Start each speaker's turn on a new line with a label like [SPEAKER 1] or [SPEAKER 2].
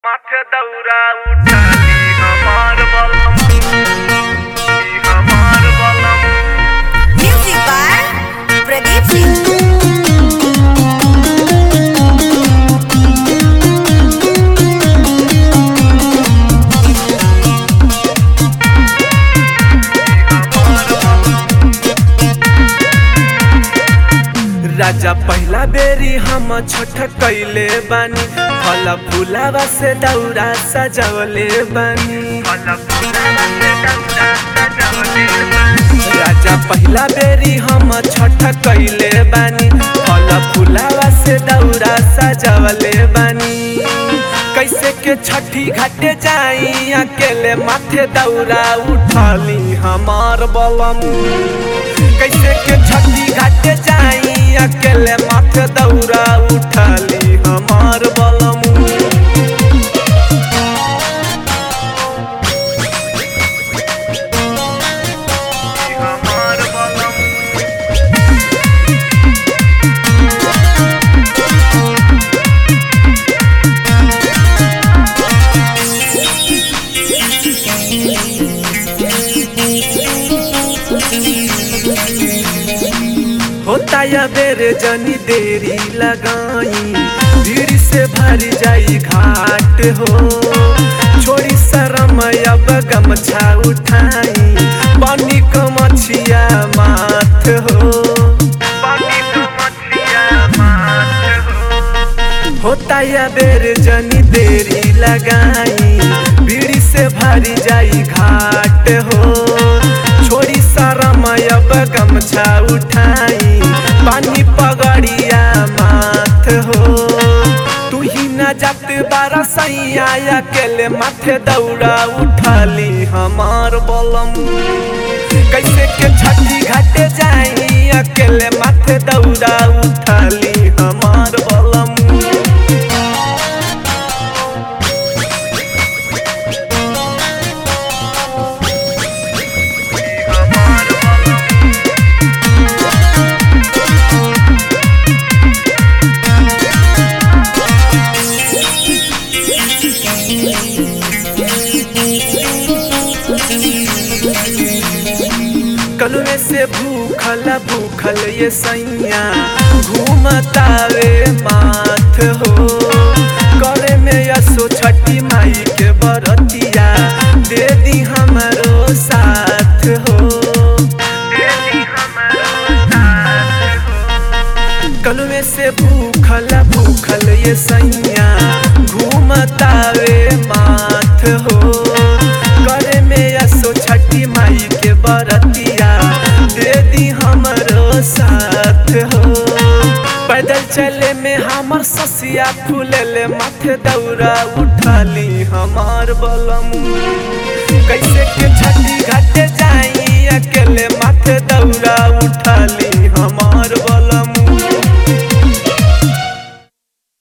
[SPEAKER 1] माथे दौरा उठाली हमार बलम ई हमार बलम
[SPEAKER 2] Music by Pradeep Singh.
[SPEAKER 3] राजा पहला बेरी हम छठ कैले बानी फल फूलावा से दौरा सजवले बानी
[SPEAKER 1] फल फूलावा से दौरा सजवले बानी
[SPEAKER 3] राजा पहला बेरी हम छठ कैले बानी फल फूलावा से दौरा सजवले बानी कैसे के छठी घाटे जाई अकेले माथे दौरा उठाली हमार बलम कैसे के छठी घाटे जाई अकेले माथे दौरा उठाली हमार बलम
[SPEAKER 1] ई हमार बलम
[SPEAKER 3] होता या बेरे जनी देरी लगाई भीड़ से भर जाई घाट हो छोड़ी शरम अब गमछा उठाई पानी कमछिया माथ हो
[SPEAKER 1] पानी का मछलिया माथ हो
[SPEAKER 3] होता या बेर जनी देरी लगाई भीड़ से भरी जाई घाट हो छोड़ी शरम अब गमछा उठाई पानी पगड़िया माथ हो तू ही न जात बारा सैया अकेले माथे दौड़ा उठाली हमार बलम कैसे के छठी घाटे जाई अकेले माथे दौड़ा उठाली हमार बलम
[SPEAKER 1] ई हमार बलम
[SPEAKER 3] कलुए से भूखल भूखल ये सैया घूमतावे माथ हो करे में यसो छठी माई के बरतिया दे दी हमरो साथ हो
[SPEAKER 1] देली हमारो साथ हो
[SPEAKER 3] कलुए से भूखल भूखल ये सैया घूमतावे माथ हो करे में यसो छठी माई के बरतिया दे दी हमरो साथ हो पैदल चले में हमर ससिया फूलले माथे दौरा उठाली हमार बलम कैसे के छठी घाटे जाई